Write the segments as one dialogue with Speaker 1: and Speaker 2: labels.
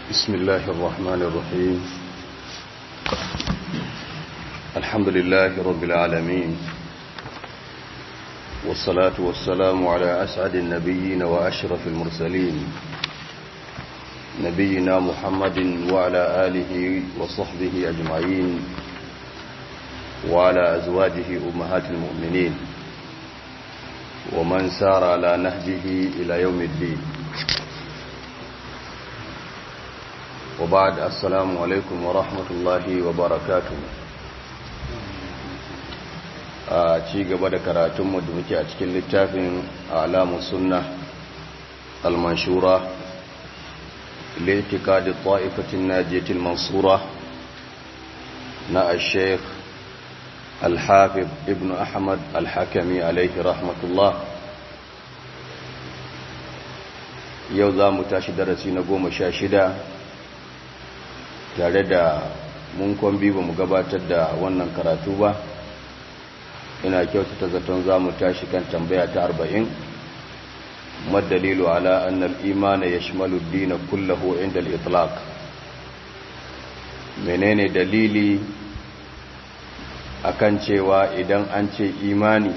Speaker 1: بسم الله الرحمن الرحيم الحمد لله رب العالمين والصلاة والسلام على أسعد النبيين وأشرف المرسلين نبينا محمد وعلى آله وصحبه أجمعين وعلى أزواجه أمهات المؤمنين ومن سار على نهجه إلى يوم الدين وبعد السلام عليكم ورحمة الله وبركاته a ci gaba da karatunmu da muke a cikin littafin alamun sunna al-manshura litikadi ta'ifatin najiyatil mansura na al-sheikh al-hafib ibn ahmad al-hakami alaihi rahmatullah yau za mu tashi darasi na goma sha shida tare da mun kwambi ba mu gabatar da wannan karatu ba ina kyautata zaton za mu tashi kan tambaya ta arba'in madalilu ala annal imana ya shimalu dina kullahu inda al'itlaq menene dalili akan cewa idan an ce imani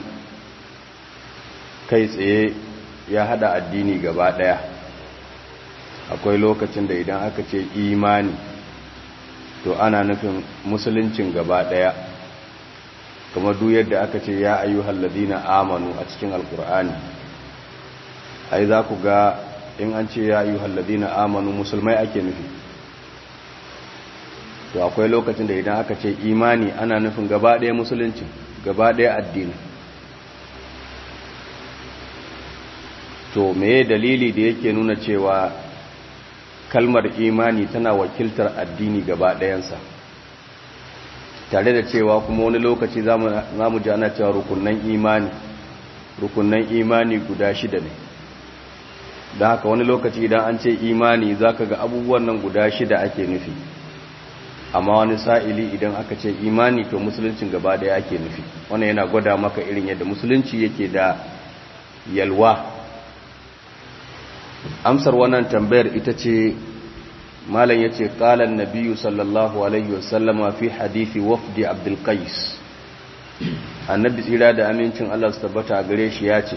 Speaker 1: kai tsaye ya hada addini gaba daya akwai lokacin da idan aka ce imani to ana nufin musuluncin gaba daya kamar duk yadda aka ce ya ayyuhal ladina amanu a cikin alkur'ani ai za ku ga in an ce ya ayyuhal ladina amanu musulmai ake nufi to akwai lokacin da idan aka ce imani ana nufin gaba ɗaya musulunci gaba ɗaya addini to meye dalili da yake nuna cewa kalmar imani tana wakiltar addini gaba ɗayansa tare da cewa kuma wani lokaci za mu ji ana cewa rukunan imani rukunan imani guda shida ne da haka wani lokaci idan an ce imani za ka ga abubuwan nan guda shida ake nufi amma wani sa'ili idan aka ce imani to musuluncin gaba daya ake nufi wannan yana gwada maka irin yadda musulunci yake da yalwa amsar wannan tambayar ita ce malam ya ce ƙalan nabiyu sallallahu alaihi wasallama fi hadithi wafdi abdulkais annabi tsira da amincin allah su tabbata a gare shi ya ce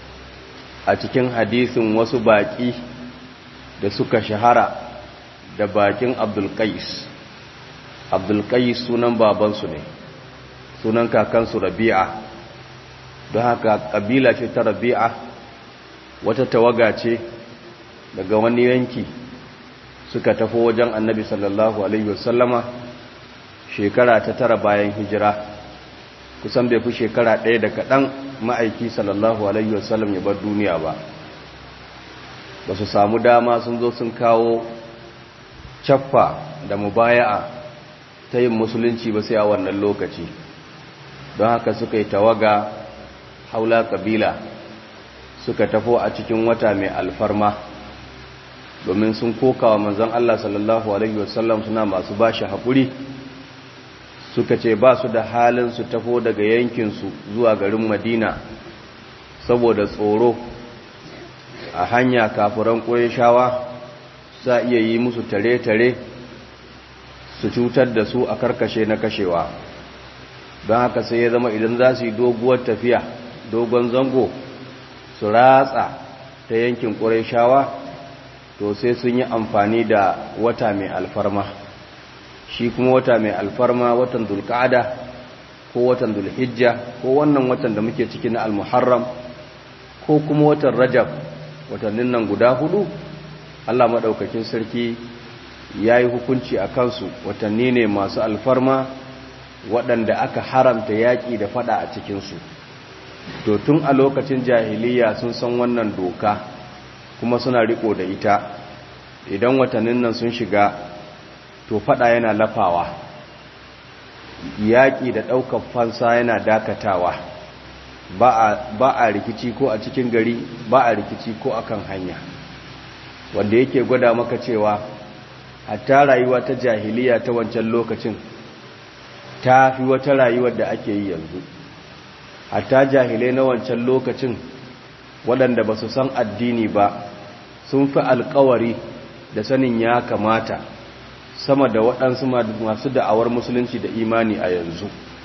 Speaker 1: a cikin hadithin wasu baƙi da suka shahara da baƙin abdulkais abdulkais sunan babansu ne sunan kakansu rabi'a don haka ƙabila ce ta rabi'a wata tawaga ce daga wani yanki suka tafi wajen annabi sallallahu alaihi wasallama shekara ta tara bayan hijira kusan bai fi shekara ɗaya da kaɗan ma'aiki sallallahu alaihi wasallam ya bar duniya ba ba su samu dama sun zo sun kawo caffa da mubaya'a ta yin musulunci ba sai a wannan lokaci don haka suka yi tawaga haula kabila suka tafo a cikin wata mai alfarma domin sun koka wa manzon Allah sallallahu Alaihi wasallam suna masu ba shi haƙuri suka ce ba su da halin su tafo daga yankinsu zuwa garin madina saboda tsoro a hanya kafuran shawa sa iya yi musu tare-tare su cutar da su a karkashe na kashewa don haka sai ya zama idan za su yi doguwar tafiya dogon zango su ratsa ta yankin shawa. to sai sun yi amfani da wata mai alfarma shi kuma wata mai alfarma watan dulkada ko watan dulhijja ko wannan watan da muke ciki na almuharram ko kuma watan rajab watannin nan guda hudu allah maɗaukakin sarki ya yi hukunci a kansu watanni ne masu alfarma waɗanda aka haramta yaƙi da fada a cikinsu to tun a lokacin jahiliya sun san wannan doka kuma suna riko da ita idan watannin nan sun shiga to fada yana lafawa yaƙi da ɗaukar fansa yana dakatawa ba a rikici ko a cikin gari ba a rikici ko akan hanya wanda yake gwada maka cewa hatta rayuwa ta jahiliya ta wancan lokacin ta fi wata rayuwar da ake yi yanzu hatta jahilai na wancan lokacin waɗanda ba su san addini ba sun fi alkawari da sanin ya kamata sama da waɗansu masu da'awar musulunci da imani a yanzu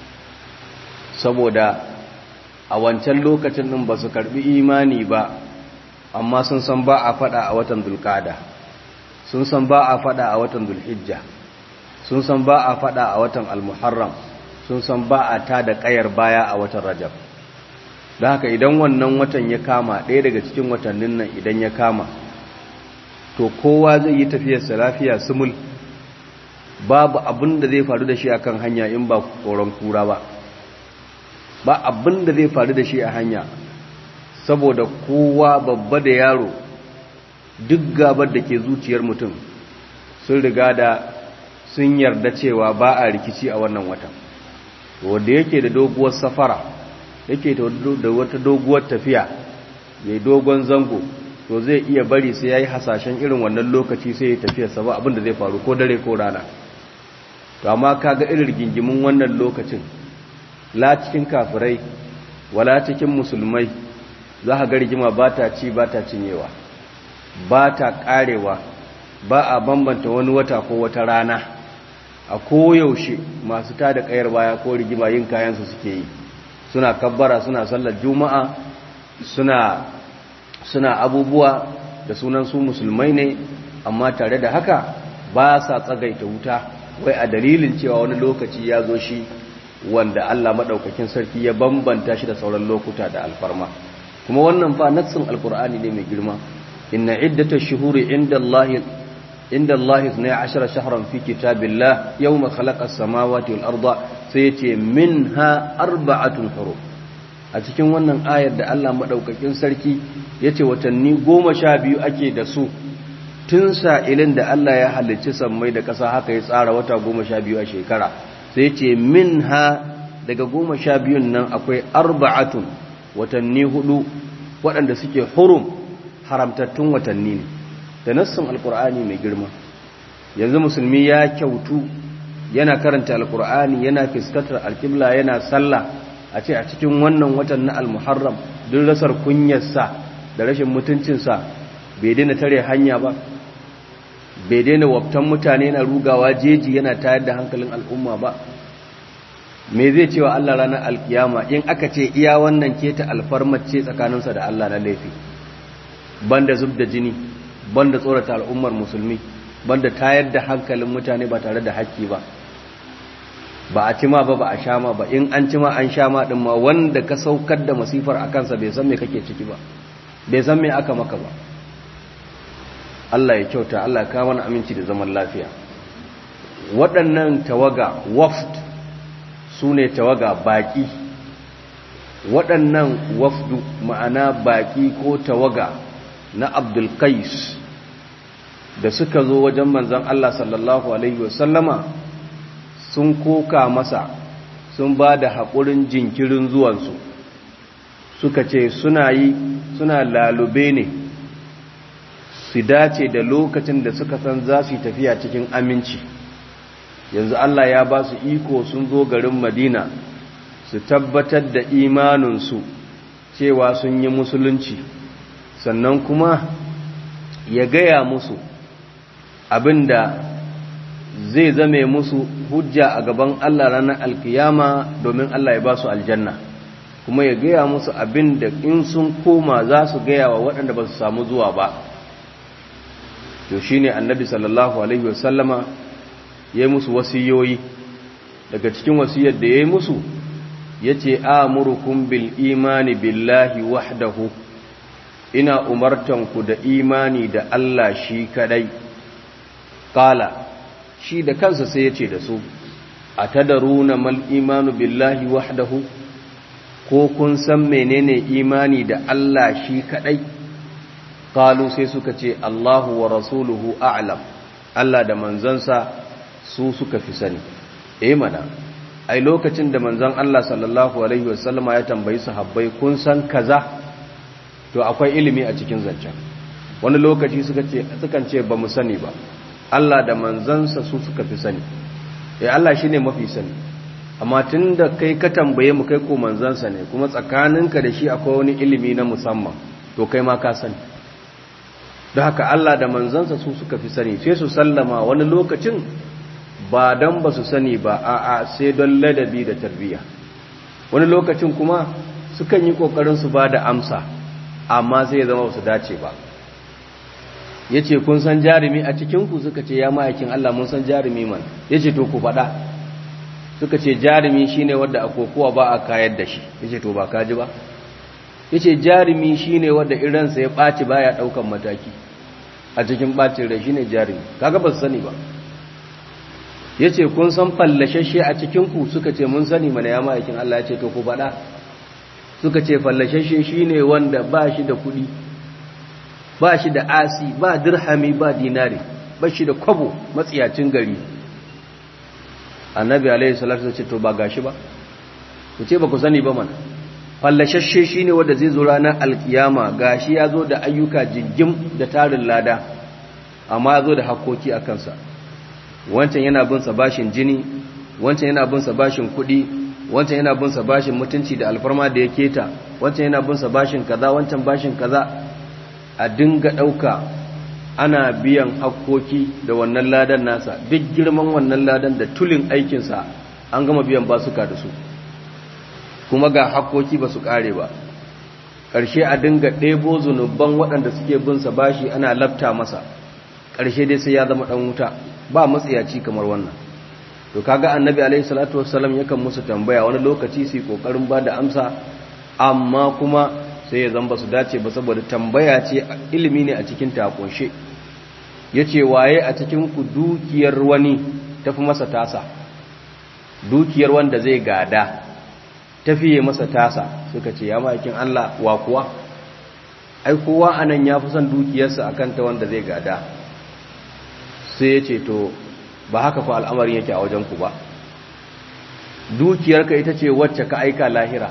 Speaker 1: saboda a wancan lokacin ɗin ba su karɓi imani ba amma sun san ba a faɗa a watan dulkada sun san ba a faɗa a watan dulhijja sun san ba a faɗa a watan almuharram sun san ba a ta da ƙayar baya a watan rajab da haka idan wannan watan ya kama ɗaya daga cikin watannin nan idan ya kama to kowa zai yi tafiyarsa lafiya sumul babu abin da zai faru da shi a kan hanya in ba tsoron kura ba ba abin da zai faru da shi a hanya saboda kowa babba da yaro duk gabar da ke zuciyar mutum sun riga da sun yarda cewa ba a rikici a wannan watan wanda yake da doguwar safara yake da wata doguwar tafiya mai dogon zango to zai iya bari sai ya yi hasashen irin wannan lokaci sai ya tafiya sa ba abinda zai faru ko dare ko rana to amma kaga irin gingimin wannan lokacin la cikin kafirai wala cikin musulmai za ka ga rigima ba ta ci ba ta cinyewa ba ta karewa ba a bambanta wani wata ko wata rana a koyaushe masu tada kayar baya ko rigima yin kayansu suke yi suna kabbara suna sallar juma'a suna suna abubuwa da sunan su musulmai ne amma tare da haka ba sa tsagaita wuta wai a dalilin cewa wani lokaci ya zo shi wanda Allah maɗaukakin sarki ya bambanta shi da sauran lokuta da alfarma kuma wannan fa nassin alkur'ani ne mai girma inna iddatash shuhuri inda Allah inda Allah 12 shahran fi kitabillah yawma khalaqa as-samawati wal arda sai yace minha arba'atun hurum a cikin wannan ayar da Allah maɗaukakin sarki ya ce watanni goma sha biyu ake da su tun sa'ilin da Allah ya halicci sammai da ƙasa haka ya tsara wata goma sha biyu a shekara sai ce min ha daga goma sha biyun nan akwai arba'atun watanni hudu waɗanda suke hurum haramtattun watanni ne da nassin alkur'ani mai girma yanzu musulmi ya kyautu yana karanta alkur'ani yana fuskantar alkibla yana sallah a ce a cikin wannan watan na almuharram duk rasar kunyarsa da rashin mutuncinsa bai daina tare hanya ba bai daina waftan mutane na rugawa jeji yana tayar da hankalin al'umma ba me zai cewa Allah ranar alkiyama in aka ce iya wannan keta alfarmace tsakaninsa da Allah na laifi banda zub da jini banda tsorata al'ummar musulmi banda tayar da hankalin mutane ba tare da haƙƙi ba ba a cima ba ba a sha ma ba in an cima an sha ma din ma wanda ka saukar da masifar a kansa bai san me kake ciki ba bai san me aka maka ba Allah ya kyauta Allah ya kawo mana aminci da zaman lafiya waɗannan tawaga waft su ne tawaga baƙi waɗannan wafdu ma'ana baƙi ko tawaga na abdulkais da suka zo wajen manzan Allah sallallahu Alaihi wasallama sun koka masa sun ba da haƙurin jinkirin zuwansu suka ce suna yi suna lalube ne su dace da lokacin da suka san za su yi tafiya cikin aminci yanzu Allah ya ba su iko sun zo garin Madina su tabbatar da imaninsu cewa sun yi musulunci sannan kuma ya gaya musu abinda zai zame musu hujja a gaban Allah ranar alkiyama domin Allah ya ba su aljanna kuma ya gaya musu abinda in sun koma za su gaya wa waɗanda ba su samu zuwa ba to shine annabi sallallahu alaihi wasallama ya yi musu wasiyoyi daga cikin wasiyar da ya yi musu ya ce amurukum bil imani billahi wahdahu ina umartanku da imani da Allah shi kadai kala shi da kansa sai ya ce da su a tadaruna mal imanu billahi wahdahu ko kun san menene imani da Allah shi kadai kalu sai suka ce Allahu wa rasuluhu a'lam Allah da manzansa su suka fi sani eh mana ai lokacin da manzon Allah sallallahu alaihi wasallama ya tambayi sahabbai kun san kaza to akwai ilimi a cikin zancen wani lokaci suka ce sukan ce ba mu sani ba Allah da manzansa su suka fi sani eh Allah shine mafi sani amma tunda kai ka tambaye mu kai ko manzansa ne kuma tsakaninka da shi akwai wani ilimi na musamman to kai ma ka sani don haka Allah da manzansa su suka fi sani sai su sallama wani lokacin ba don ba su sani ba a'a sai don ladabi da tarbiyya wani lokacin kuma sukan yi kokarin su ba da amsa amma sai ya zama ba su dace ba ya ce kun san jarumi a cikinku suka ce ya ma'aikin Allah mun san jarumi man ya ce to ku faɗa suka ce jarumi shine wadda a kokowa ba a kayar da shi ya ce to ba kaji ba ya ce jarumi shine wadda iransa ya ɓaci baya ɗaukan mataki a cikin ɓacin rai shine jarumi kaga ba su sani ba ya ce kun san fallashashe a cikinku suka ce mun sani mana ya ma'aikin Allah ya ce to ku faɗa suka ce fallashashe shine wanda ba shi da kuɗi ba shi da asi ba dirhami ba dinari ba shi da kwabo matsiyacin gari annabi alaihi salatu ce to ba gashi ba ku ce ba ku sani ba mana fallashashe shine wanda zai zo ranar alkiyama gashi ya zo da ayyuka jingim da tarin lada amma ya zo da hakoki a kansa wancan yana bin sa bashin jini wancan yana bin sa bashin kuɗi wancan yana bin sa bashin mutunci da alfarma da ya keta wancan yana bin sa bashin kaza wancan bashin kaza a dinga ɗauka ana biyan hakkoki da wannan ladan nasa duk girman wannan ladan da tulin aikinsa an gama biyan basuka da su kuma ga hakkoki ba su ƙare ba ƙarshe a dinga ɗebo zunuban waɗanda suke binsa bashi ana lafta masa ƙarshe dai sai ya zama ɗan wuta ba matsiyaci kamar wannan to kaga annabi alaihi salatu wassalam yakan musu tambaya wani lokaci su yi ƙoƙarin ba da amsa amma kuma sai ya zamba su dace ba saboda tambaya ce ilimi ne a cikin takunshe ya ce waye a cikin ku dukiyar wani tafi masa tasa dukiyar wanda zai gada tafiye masa tasa suka ce ya ma'aikin Allah wa kuwa ai kowa anan ya fi son dukiyarsa akan ta wanda zai gada sai ya ce to ba haka fa al'amarin yake a wajen ku ba dukiyarka ita ce wacce ka aika lahira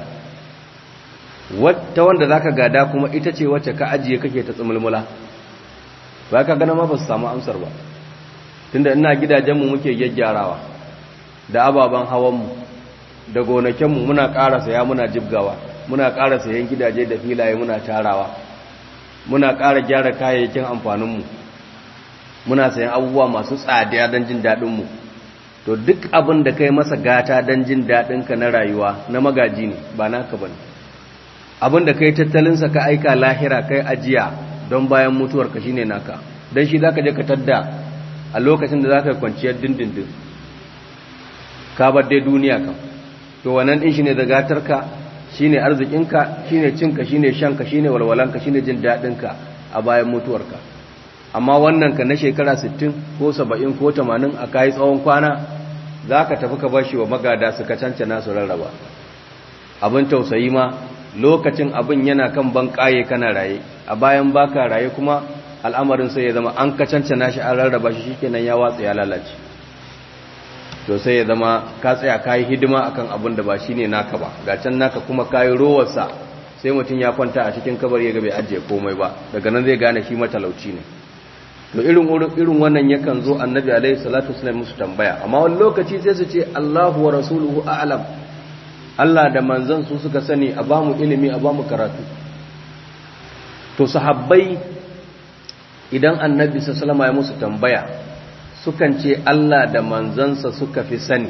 Speaker 1: wata wanda zaka gada kuma ita ce wacce ka ajiye kake ta tsumulmula ba ka gana ma ba su samu amsar ba tunda ina gidajenmu muke gyaggyarawa da ababen hawanmu da gonakinmu muna ƙara saya muna jibgawa muna ƙara sayan gidaje da filaye muna tarawa muna ƙara gyara kayayyakin amfaninmu muna sayan abubuwa masu tsada don jin daɗinmu to duk abin da kai masa gata don jin daɗinka na rayuwa na magaji ne ba naka ba ne abinda kai tattalinsa ka aika lahira kai ajiya don bayan mutuwarka shine naka don shi zaka je ka tadda a lokacin da zaka kwanciyar dindindin ka bar dai duniya kam to wannan din shine zagatarka shine arzikinka shine cinka shine shanka shine walwalanka shine jin dadinka a bayan mutuwarka amma wannan ka na shekara 60 ko 70 ko 80 a kai tsawon kwana zaka tafi ka bashi wa magada suka cancana su rarraba abin tausayi ma lokacin abin yana kan ban kaye kana raye a bayan baka raye kuma al'amarin sai ya zama an kacancana shi an rarraba shi shikenan ya watsa ya lalace to sai ya zama ka tsaya kayi hidima akan abin da ba shine naka ba ga can naka kuma kayi rowarsa sai mutum ya kwanta a cikin kabari ya ga bai ajiye komai ba daga nan zai gane shi matalauci ne to irin irin wannan yakan zo annabi alaihi salatu wasallam musu tambaya amma wani lokaci sai su ce Allahu wa rasuluhu a'lam Allah da manzan su suka sani a bamu ilimi a bamu karatu to sahabbai idan annabi sallama ya musu tambaya sukan ce Allah da manzansa suka fi sani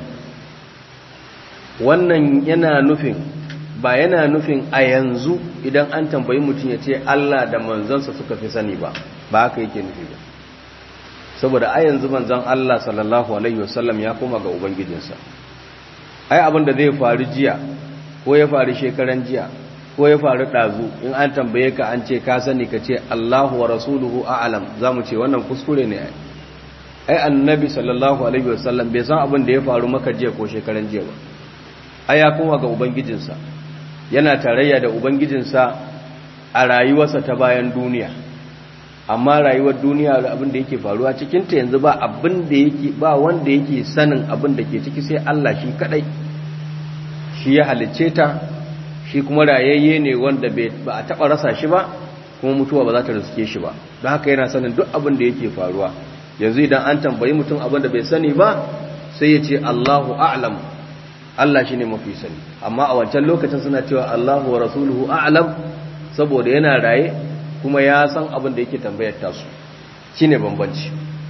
Speaker 1: wannan yana nufin ba yana nufin a yanzu idan an tambayi mutum ya ce Allah da manzansa suka fi sani ba ba haka yake nufi ba saboda a yanzu manzan Allah sallallahu alaihi wasallam ya koma ga ubangijinsa ai abin da zai faru jiya ko ya faru shekaran jiya ko ya faru ɗazu in an tambaye ka an ce ka sani ka ce Allahu wa rasuluhu a'lam za mu ce wannan kuskure ne ai annabi sallallahu alaihi wasallam bai san abin da ya faru maka jiya ko shekaran jiya ba ai ya koma ga ubangijinsa yana tarayya da ubangijinsa a rayuwarsa ta bayan duniya amma rayuwar duniya da abin da yake faruwa cikin ta yanzu ba abin da yake ba wanda yake sanin abin da ke ciki sai Allah shi kadai shi ya halicce ta shi kuma rayayye ne wanda ba a taba rasa shi ba kuma mutuwa ba za ta riske shi ba don haka yana sanin duk abin da yake faruwa yanzu idan an tambayi mutum abin da bai sani ba sai ya ce Allahu a'lam Allah shi ne mafi sani amma a wancan lokacin suna cewa Allahu wa rasuluhu a'lam saboda yana raye kuma ya san abin da yake tambayar tasu shine bambanci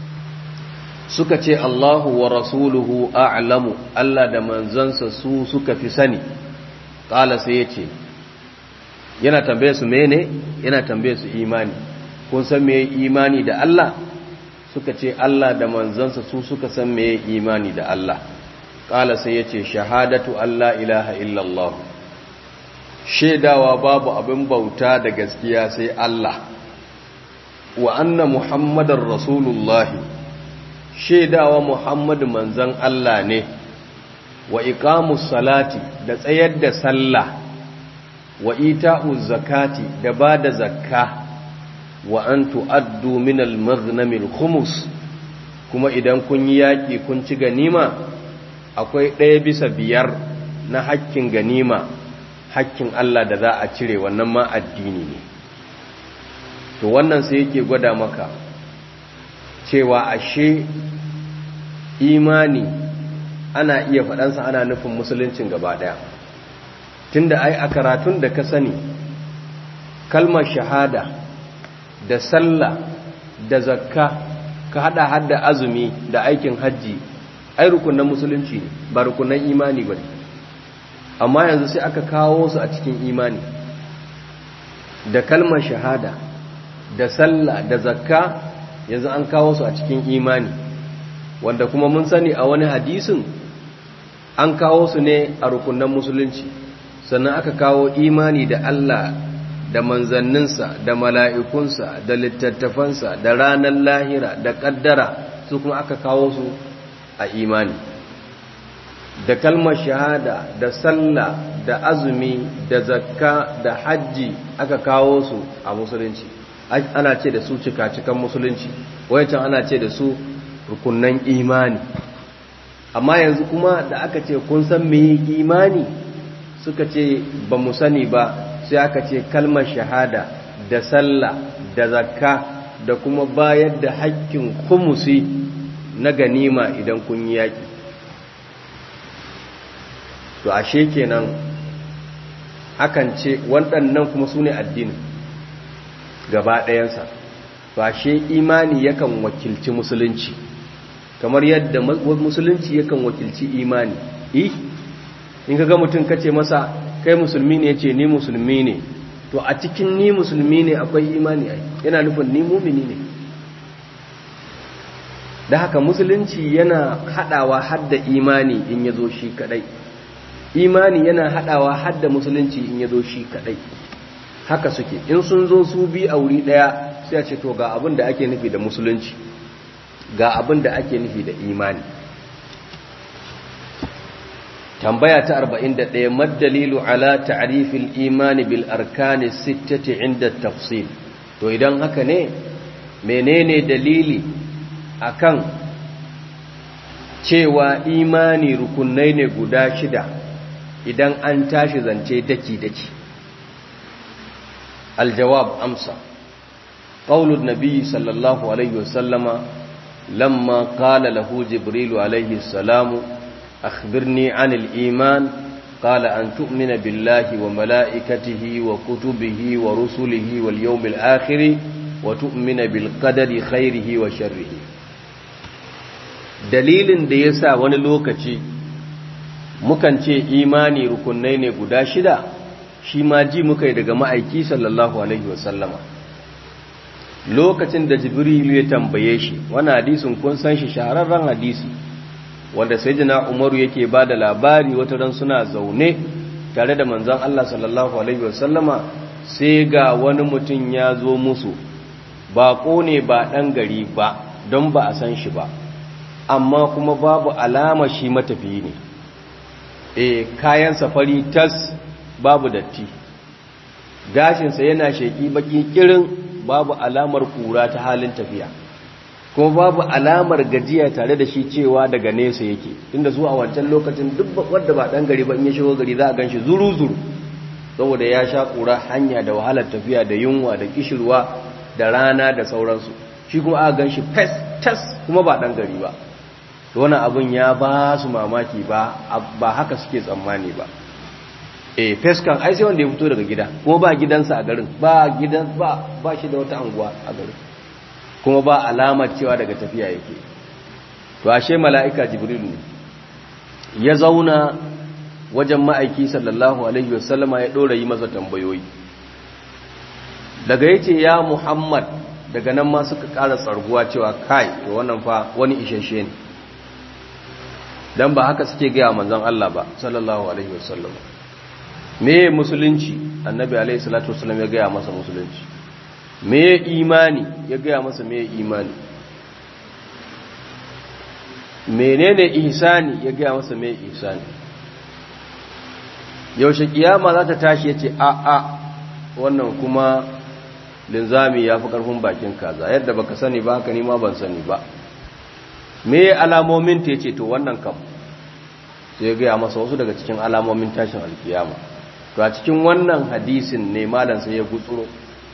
Speaker 1: suka ce Allahu wa rasuluhu a'lamu Allah da manzansa su suka fi sani kala sai yace yana tambaye su mene yana tambaye su imani kun san me imani da Allah suka ce Allah da manzansa su suka san me imani da Allah kala sai yace shahadatu Allah ilaha illallah shaidawa babu abin bauta da gaskiya sai Allah wa anna muhammadar rasulullahi shaidawa muhammadu manzan Allah ne wa iqamus salati da tsayar da sallah wa ita'uz zakati da bada zakka wa an tu'addu min al-maghnamil khumus kuma idan kun yi yaki kun ci ganima akwai ɗaya bisa biyar na hakkin ganima hakkin Allah da za a cire wannan ma addini ne to wannan sai yake gwada maka cewa ashe imani ana iya faɗansa ana nufin musuluncin gaba ɗaya tunda ai a karatun da ka sani kalmar shahada da sallah da zakka ka hada hada azumi da aikin hajji ai rukunan musulunci ne ba rukunan imani ba amma yanzu sai aka kawo su a cikin imani da kalmar shahada da sallah da zakka yanzu an kawo su a cikin imani wanda kuma mun sani a wani hadisin an kawo su ne a rukunan musulunci sannan aka kawo imani da Allah da manzanninsa da mala'ikunsa da littattafansa da ranar lahira da ƙaddara su kuma aka kawo su a imani da kalmar shahada da sallah da azumi da zakka da hajji aka kawo su a musulunci ana ce da su cika-cikan musulunci wayancan ana ce da su rukunan imani amma yanzu kuma da aka ce kun san me imani suka ce ba mu sani ba sai aka ce kalmar shahada da sallah da zakka da kuma bayar da haƙƙin kumusi na ganima idan kun yi yaƙi to ashe kenan akan ce waɗannan kuma su ne addinin gaba ɗayansa to ashe imani yakan wakilci musulunci kamar yadda musulunci yakan wakilci imani eh in ka ga mutum kace masa kai musulmi ne yace ni musulmi ne to a cikin ni musulmi ne akwai imani ai yana nufin ni mumini ne da haka musulunci yana hadawa hadda imani in yazo shi kadai imani yana hadawa hadda musulunci in yazo shi kadai haka suke in sun zo su bi a wuri daya sai a ce to ga abin da ake nufi da musulunci ga abin da ake nufi da imani tambaya ta 41 maddalilu ala ta'rifil imani bil arkani sittati inda tafsil to idan haka ne menene dalili akan cewa imani rukunai ne guda shida idan an tashi zance daki daki aljawab amsa qaulun nabi sallallahu alaihi wasallama lamma qala lahu jibril alaihi salamu أخبرني عن الإيمان قال أن تؤمن بالله وملائكته وكتبه ورسله واليوم الآخر وتؤمن بالقدر خيره وشره dalilin da ya sa wani lokaci mukan ce imani rukunai ne guda shida shi ma ji muka yi daga ma'aiki sallallahu alaihi wasallama lokacin da jibrilu ya tambaye shi wani hadisin kun san shi shahararren hadisi wanda sai jina umaru yake ba da labari wata ran suna zaune tare da manzan Allah sallallahu Alaihi wasallama sai ga wani mutum ya zo musu baƙo ne ba ɗan gari ba don ba a san shi ba amma kuma babu alama shi matafiyi ne e kayan safari tas babu datti gashinsa yana sheƙi baƙi ƙirin babu alamar ƙura ta halin tafiya kuma babu alamar gajiya tare da shi cewa daga nesa yake inda zuwa wancan lokacin duk wadda ba dan gari ba in ya shigo gari za a ganshi zuru-zuru saboda ya sha kura hanya da wahalar tafiya da yunwa da kishirwa da rana da sauransu shi kuma aka ganshi fes tas kuma ba dan gari ba to wannan abun ya ba su mamaki ba ba haka suke tsammani ba eh feskan ai sai wanda ya fito daga gida kuma ba gidansa a garin ba gidan ba ba shi da wata anguwa a garin kuma ba alamar cewa daga tafiya yake to ashe mala'ika jibril ne ya zauna wajen ma'aiki sallallahu alaihi wasallama ya dora yi masa tambayoyi daga yace ya muhammad daga nan ma suka ƙara tsarguwa cewa kai to wannan fa wani isheshe ne dan ba haka suke gaya manzon Allah ba sallallahu alaihi wasallam me musulunci annabi alaihi salatu wasallam ya gaya masa musulunci me imani ya gaya masa me imani menene ihsani ya gaya masa me ihsani yaushe kiyama za ta tashi yace a a wannan kuma linzami ya fi karfin bakin kaza yadda baka sani ba haka ni ma ban sani ba me alamomin ta yace to wannan kam sai ya gaya masa wasu daga cikin alamomin tashin alkiyama to a cikin wannan hadisin ne malam sai ya gutsuro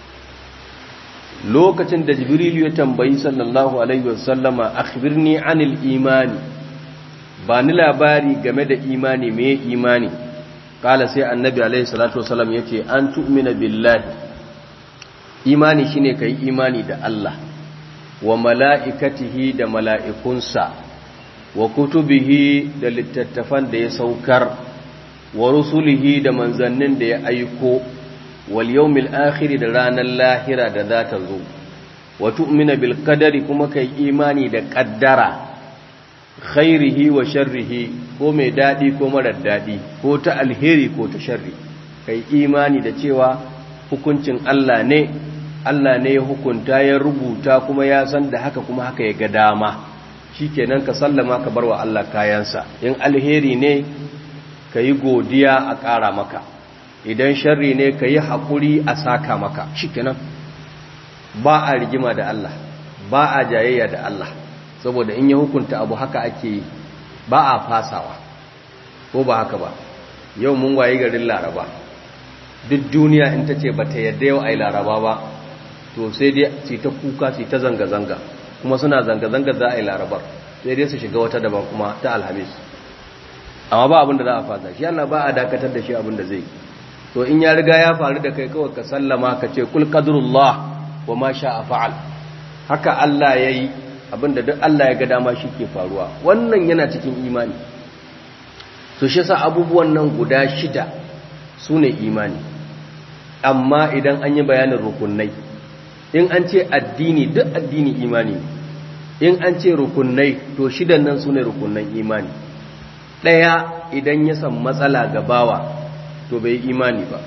Speaker 1: lokacin da jibrilu ya tambayi sallallahu alaihi wasallama akhbirni anil imani ba ni labari game da imani me imani kala sai annabi alaihi salatu wasallam yace an tu'mina billahi imani shine kai imani da Allah wa mala'ikatihi da mala'ikunsa wa kutubihi da littattafan da ya saukar wa rusulihi da manzannin da ya aiko wal yawmil akhir da ranar lahira da za ta zo wa tu'mina bil qadari kuma kai imani da qaddara khairihi wa sharrihi ko mai dadi ko marar dadi ko ta alheri ko ta sharri kai imani da cewa hukuncin Allah ne Allah ne ya hukunta ya rubuta kuma ya san da haka kuma haka ya ga dama shikenan ka sallama ka barwa Allah kayansa in alheri ne ka yi godiya a ƙara maka idan sharri ne ka yi haƙuri a saka maka shikenan ba a rigima da Allah ba a jayayya da Allah saboda in ya hukunta abu haka ake yi ba a fasawa ko ba haka ba yau mun waye garin laraba duk duniya in ta ce ba ta yadda yau a yi laraba ba to sai dai su ta kuka su ta zanga-zanga kuma suna zanga-zanga za a yi larabar sai dai su shiga wata daban kuma ta alhamis amma ba abin da za a fasa shi Allah ba a dakatar da shi abin da zai to in ya riga ya faru da kai kawai ka sallama ka ce kul qadrullah wa ma sha'a fa'al haka Allah yayi abin da duk Allah ya ga dama shi ke faruwa wannan yana cikin imani to shi yasa abubuwan nan guda shida sune imani amma idan an yi bayanin rukunai in an ce addini duk addini imani in an ce rukunai to shidan nan sune rukunan imani ɗaya idan ya san matsala ga bawa to bai imani ba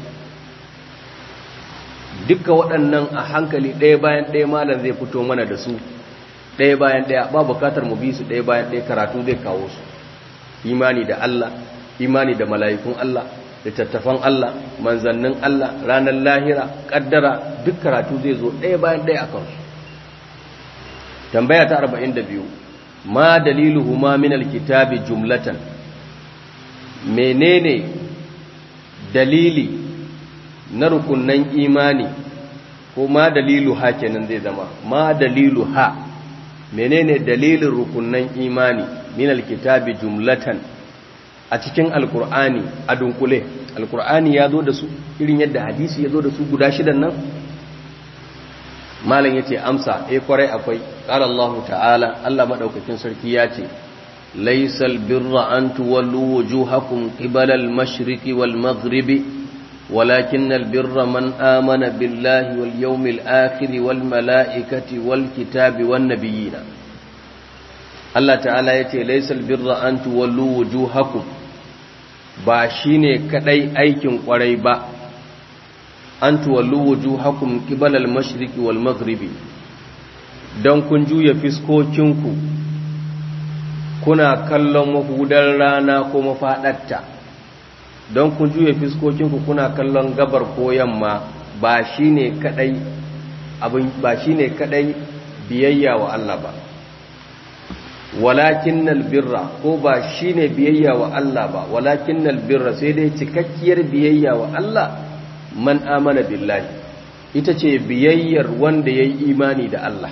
Speaker 1: duka waɗannan a hankali ɗaya bayan ɗaya malam zai fito mana da su ɗaya bayan ɗaya ba bukatar mu bi su ɗaya bayan ɗaya karatu zai kawo su imani da Allah imani da mala'ikun Allah littattafan Allah manzannin Allah ranar lahira ƙaddara duk karatu zai zo ɗaya bayan ɗaya a kansu tambaya ta 42 ma daliluhu ma min alkitabi jumlatan menene dalili na rukunnan imani ko ma dalilu ha kenan zai zama ma dalilu ha menene dalilin rukunnan imani min alkitabi jumlatan a cikin alkur'ani a dunkule alkur'ani ya zo da su irin yadda hadisi ya zo da su guda shidan nan malam yace amsa eh kwarai akwai qala Allah ta'ala Allah madaukakin sarki ya ce laysal birra an tuwallu wujuhakum qibala al-mashriqi wal maghribi ولكن البر من آمن بالله واليوم الآخر والملائكة والكتاب والنبيين الله تعالى يتي ليس البر أن تولوا وجوهكم ba shine kadai aikin kwarai ba an tuwallu wujuhakum qibala al-mashriqi wal maghribi dan kun juya fiskokinku kuna kallon mahudar rana ko mafadarta don kun juya fiskokinku kuna kallon gabar ko yamma ba shine kadai abin ba shine kadai biyayya wa Allah ba walakinnal birra ko ba shine biyayya wa Allah ba walakinnal birra sai dai cikakkiyar biyayya wa Allah man amana billahi ita ce biyayyar wanda yayi imani da Allah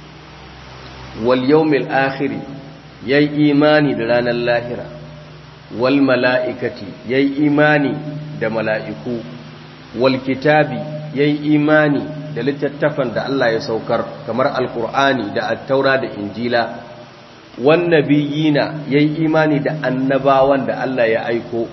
Speaker 1: wal yawmil akhir yayi imani da ranar lahira wal mala'ikati yayi imani da mala'iku wal kitabi yayi imani da littattafan da Allah ya saukar kamar alkur'ani da attaura da injila wan nabiyina yayi imani da annabawan da Allah ya aiko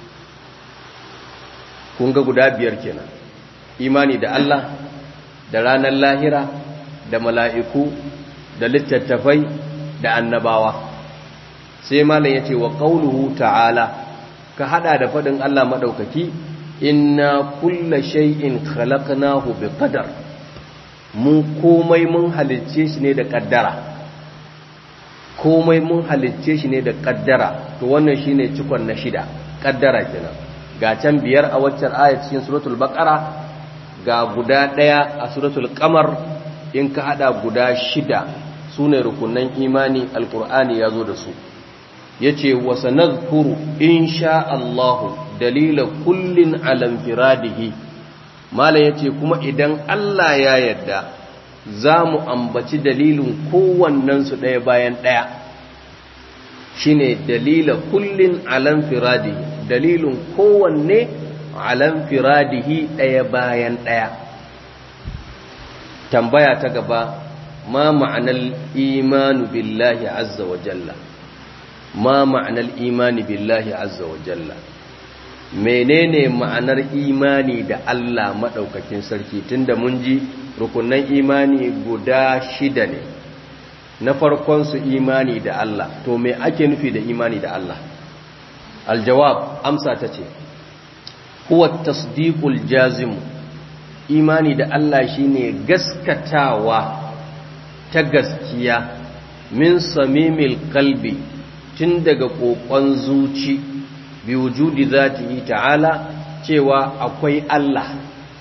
Speaker 1: kun ga guda biyar kenan imani da Allah da ranar lahira da mala'iku da littattafai da annabawa sai malam yace wa qauluhu ta'ala ka hada da fadin Allah madaukaki inna kulla shay'in khalaqnahu biqadar mu komai mun halicce shi ne da kaddara komai mun halicce shi ne da kaddara to wannan shine cikon na shida kaddara kenan ga can biyar a waccan aya cikin suratul baqara ga guda daya a suratul qamar in ka hada guda shida sune rukunan imani alqur'ani yazo da su yace wa sanadhkuru insha Allahu dalila kullin alam firadihi malam yace kuma idan Allah ya yarda za mu ambaci dalilin kowannen su ɗaya bayan ɗaya shine dalila kullin alam firadihi dalilin kowanne alam firadihi ɗaya bayan ɗaya tambaya ta gaba ma ma'anar imanu billahi azza wa jalla ma ma'anar imani billahi azza wa jalla menene ma'anar imani da Allah maɗaukakin sarki tunda mun ji rukunan imani guda shida ne na farkon su imani da Allah to me ake nufi da imani da Allah aljawab amsa ta ce huwa tasdiqul jazim imani da Allah shine gaskatawa ta gaskiya min samimil qalbi tun daga kokon zuci bi wujudi zatihi ta'ala cewa akwai Allah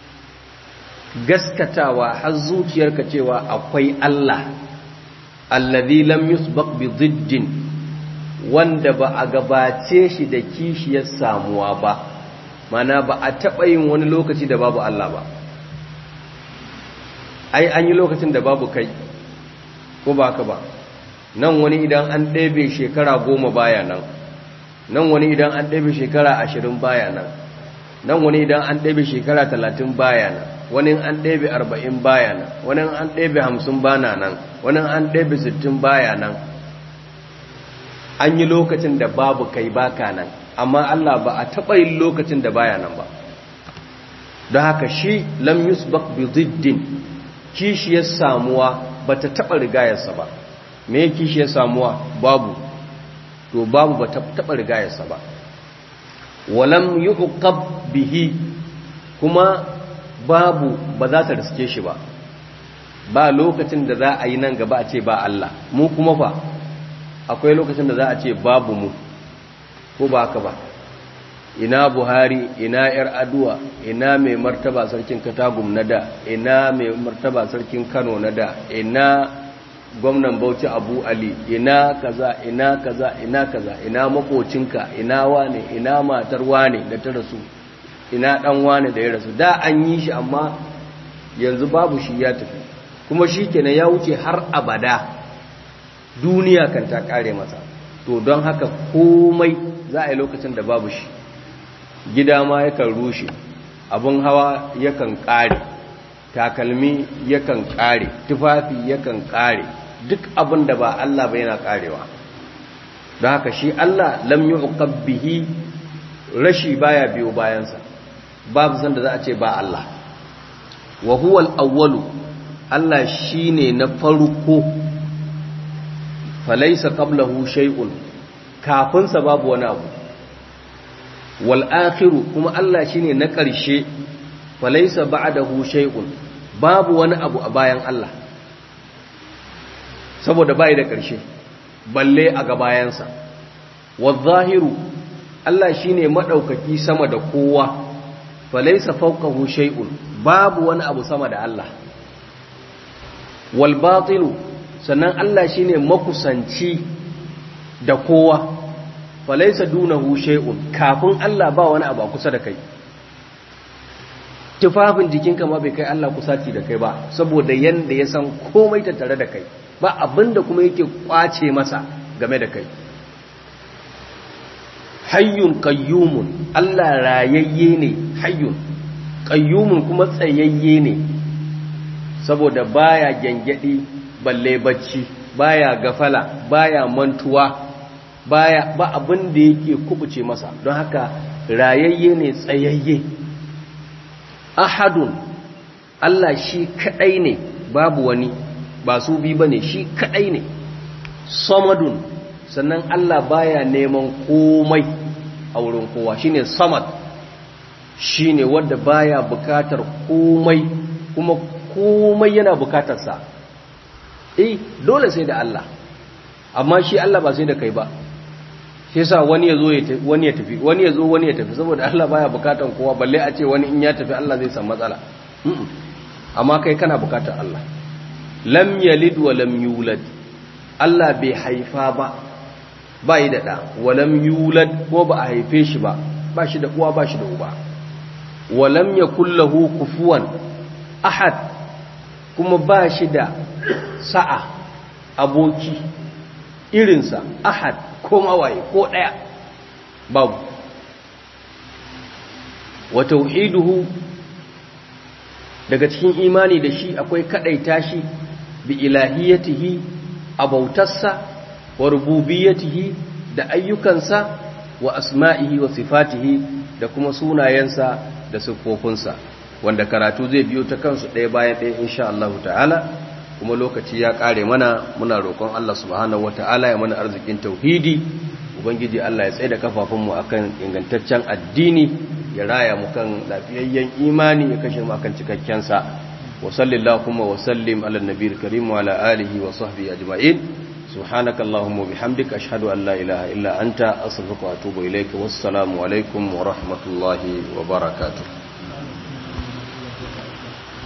Speaker 1: gaskatawa har zuciyarka cewa akwai Allah allazi lam yusbaq bi diddin wanda ba a gabace shi da kishiyar samuwa ba mana ba a taɓa yin wani lokaci da babu Allah ba ai an yi lokacin da babu kai ko ba ka ba nan wani idan an ɗebe shekara goma baya nan nan wani idan an ɗebe shekara ashirin baya nan nan wani idan an ɗebe shekara talatin baya nan wani an ɗebe arba'in baya nan wani an ɗebe hamsin bana nan wani an ɗebe sittin baya nan an yi lokacin da babu kai baka nan amma Allah ba a taɓa yin lokacin da baya nan ba don haka shi lam yusbaq bi ziddin kishiyar samuwa ba ta taɓa rigayarsa ba me kishiyar samuwa babu to babu ba ta taɓa rigayarsa ba walam yuqab bihi kuma babu ba za ta riske shi ba ba lokacin da za a yi nan gaba a ce ba Allah mu kuma fa akwai lokacin da za a ce babu mu ko ba haka ba ina buhari ina yar aduwa ina mai martaba sarkin katagum na da ina mai martaba sarkin kano na da ina gwamnan bauchi abu ali ina kaza ina kaza ina kaza ina makocinka ina wane ina matar wane da ta rasu ina dan wane da ya rasu da an yi shi amma yanzu babu shi ya tafi kuma shi kenan ya wuce har abada duniya kan ta kare masa to don haka komai za a yi lokacin da babu shi gida ma yakan rushe abin hawa yakan kare takalmi yakan kare tufafi yakan kare duk abin da ba Allah ba yana karewa don haka shi Allah lam yuqab bihi rashi baya biyo bayansa babu san da za a ce ba Allah wa huwa al-awwalu Allah shine na farko falaysa qablahu shay'un kafin sa babu wani abu wal akhiru kuma Allah shine na ƙarshe falaysa ba'dahu shay'un babu wani abu a bayan Allah saboda bai da ƙarshe balle a ga bayansa wadh-zahiru Allah shine madaukaki sama da kowa falaysa fawqahu shay'un babu wani abu sama da Allah wal batilu sannan Allah shine makusanci da kowa falaisa dunahu shay'un kafin Allah ba wani abu a kusa da kai tufafin jikinka ma bai kai Allah kusaci da kai ba saboda yanda ya san komai ta tare da kai ba abinda kuma yake kwace masa game da kai hayyun qayyumun Allah rayayye ne hayyun qayyumun kuma tsayayye ne saboda baya gengedi balle bacci baya gafala baya mantuwa baya ba abin da yake kubuce masa don haka rayayye ne tsayayye ahadun Allah shi kadai ne babu wani ba su bi bane shi kadai ne samadun sannan Allah baya neman komai a wurin kowa shine samad shine wanda baya bukatar komai kuma komai yana bukatarsa eh dole sai da Allah amma shi Allah ba sai da kai ba shi yasa wani ya zo wani ya tafi wani ya zo wani ya tafi saboda Allah baya bukatan kowa balle a ce wani in ya tafi Allah zai san matsala amma kai kana bukatar Allah lam yalid wa lam yulad Allah bai haifa ba ba yi da ɗa wa lam yulad ko ba a haife shi ba ba shi da uwa ba shi da uba wa lam yakul lahu kufuwan ahad kuma ba shi da sa'a aboki irinsa ahad ko mawaye ko ɗaya babu wa tauhiduhu daga cikin imani da shi akwai kadaita shi bi ilahiyatihi a bautarsa wa rububiyatihi da ayyukansa wa asma'ihi wa sifatihi da kuma sunayensa da siffofinsa wanda karatu zai biyo ta kansu ɗaya bayan ɗaya insha Allah ta'ala kuma lokaci ya ƙare mana muna roƙon Allah subhanahu wa ta'ala ya mana arzikin tauhidi ubangiji Allah ya tsaye da kafafunmu akan ingantaccen addini ya raya mu kan lafiyayyen imani ya kashe mu akan cikakken sa wa sallallahu wa sallim ala nabiyil karim wa ala alihi wa sahbihi ajma'in subhanaka allahumma bihamdika ashhadu an la ilaha illa anta astaghfiruka wa atubu ilayka wassalamu alaikum wa rahmatullahi wa barakatuh